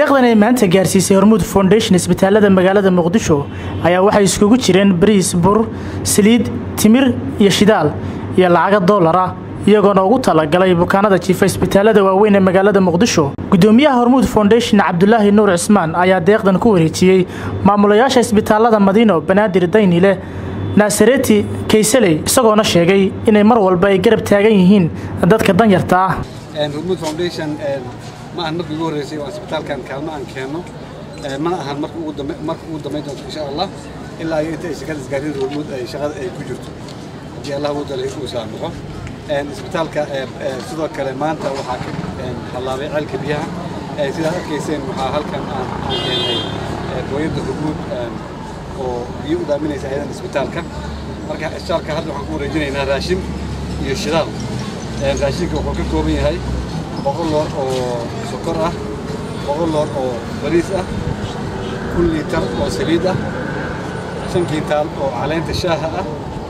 deeqdan ay maanta gaarsiisay hormuud foundation isbitaalada magaalada muqdisho ayaa waxay iskugu jireen bariis bur saliid timir iyo shidaal iyo lacaga doolar ah iyagoona ugu talagalay bukaanada jiifa isbitaalada waaweyn ee magaalada muqdisho gudoomiyaha hormuud foundation cabdulaahi nuur cismaan ayaa deeqdan ku wareejiyey maamulayaasha isbitaalada madiino banaadir daynile naasareti kaysaley isagoona sheegay inay mar walba ay garab taagan yihiin dadka danyarta ah hormuud foundation ma ahan markii ugu horreysay oo isbitaalkan kaalmo aan keenno mana ahan marka ugu dambayn doonto insha allah ilaa iyo inta ay shaqada isgaarida hormuud ay shaqada ay ku jirto haddii allah uu dalay uu saamaxo isbitaalka sidoo kale maanta waxaa ka hallaabay ceelka biyaha sidaad arkayseen waxaa halkan aan keenay booyadda hormuud oo biyo u daaminaysa ayadan isbitaalka marka isbitaalka hadda waxaan ku wareejinaynaa raashin iyo shidaal raashinka wuxuu ka kooban yahay boqol loor oo sokor ah boqol loor oo bariis ah kun liitar oo saliid ah shan kiintaal oo caleenta shaaha ah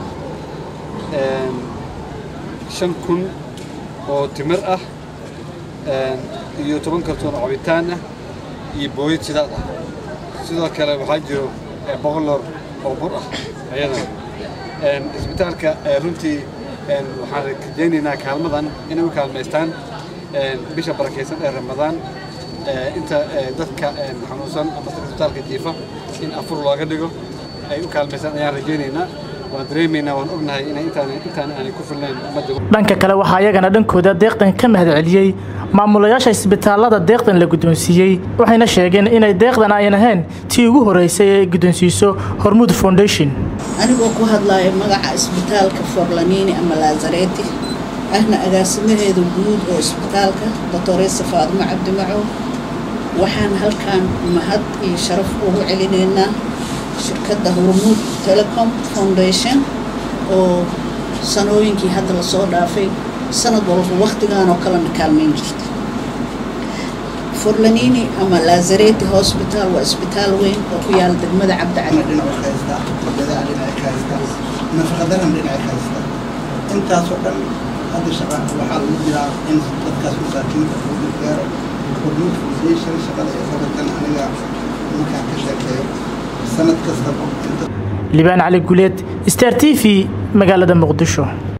shan kun oo timir ah iyo toban kartoon oo cabitaan ah iyo booyad shidaal ah sidoo kale waxaa jiro boqol loor oo bur ah ayadana isbitaalka runtii waxaan rajaynaynaa kaalmadan inay u kaalmaystaan bisha barakaysan ee ramadaan inta dadka xanuunsan ama dadka isbitaalka jiifa in afur looga dhigo ay u kaalmaystaan ayaan rajaynaynaa waan dareemaynaa waan ognahay inay intaan intaan aanay ku filnayn ummadda dhanka kale waxaa iyagana dhankooda deeqdan ka mahad celiyey maamulayaasha isbitaalada deeqdan la guddoonsiiyey waxayna sheegeen inay deeqdan ayan ahayn tii ugu horreysay ee guddoonsiiso hormuud foundation anigoo ku hadlaaya magaca isbitaalka forlanini ama laazareti ahna agaasimaheeda guud oo isbitaalka doctoresa faadimo cabdimacow waxaan halkan mahad iyo sharaf ugu celinaynaa shirkadda hormuud telecom foundation oo sanooyinkii hadda lasoo dhaafay sanad walba wakhtigan oo kalena kaalmayn jirta forlanini ama lazareti hosbital waa isbitaal weyn oo ku yaala degmada cabdicali nafaqadaran dhinaca ka haysta intaasoo dhan hadda shaqa waxaa lagu jiraa in dadkaas masaakiinta lagu gargaaro hormuud foundation shaqada ee qabankan aniga markaan ka sheekeeyo sanad kastaba libaan cali guleed star t v magaalada muqdisho